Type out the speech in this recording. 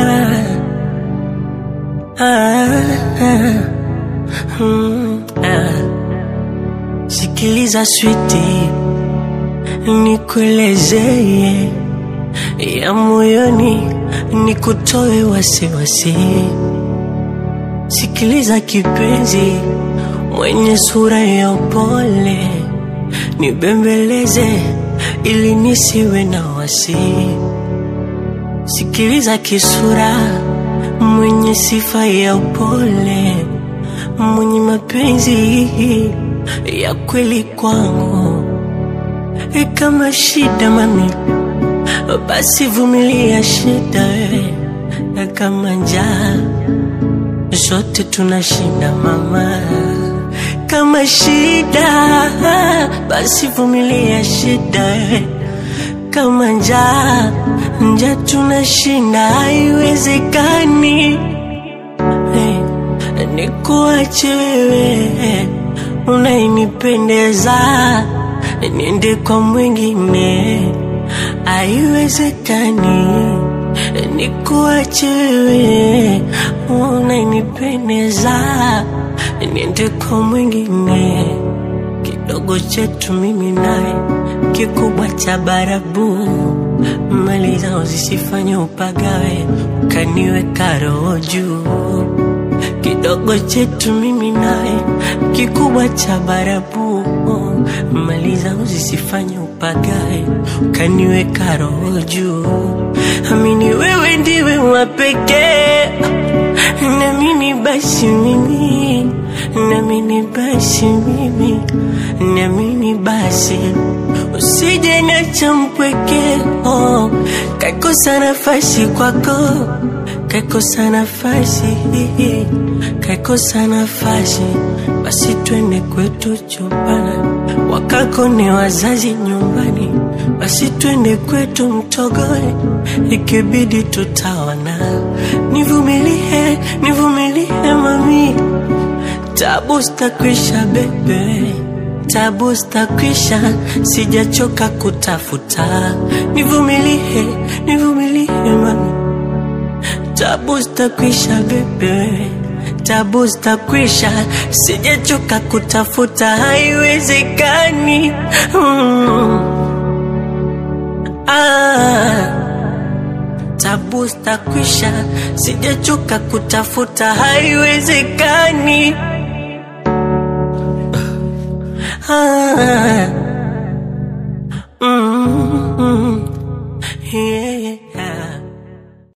ah, mm, ah. Sikiliza switi, nikuelezee ya moyoni, nikutoe wasiwasi. Sikiliza kipenzi, mwenye sura ya upole, nibembeleze ili nisiwe na wasi. Sikiliza kisura, mwenye sifa ya upole, mwenye mapenzi ya kweli kwangu. E, kama shida mami, basi vumilia shida we, na kama njaa zote tunashinda mama. Kama shida basi vumilia shida we, kama njaa njaa tunashinda, haiwezekani hey, nikuache wewe unainipendeza niende kwa mwingine, haiwezekani nikuache wewe unainipendeza niende kwa mwingine. Kidogo chetu mimi naye, kikubwa cha barabu, mali zao zisifanye upagawe, ukaniweka roho juu kidogo chetu mimi naye, kikubwa cha barabu, mali zangu zisifanye upagae, ukaniweka roho juu. Amini wewe ndiwe wa pekee, namini basi mimi, namini basi mimi, namini basi usije niacha mpweke, oh, kakosa nafasi kwako kaikosa nafasi, kaikosa nafasi, basi twende kwetu chumbani, wakako ni wazazi nyumbani, basi twende kwetu Mtogoe, ikibidi tutaona. Nivumilie, nivumilie mami, tabu stakwisha bebe tabu stakwisha, sijachoka kutafuta. Nivumilie, nivumilie mami tabu zitakwisha bebe, tabu zitakwisha, sijachoka kutafuta, haiwezekani mm. ah. Tabu zitakwisha, sijachoka kutafuta, haiwezekani ah. mm. yeah.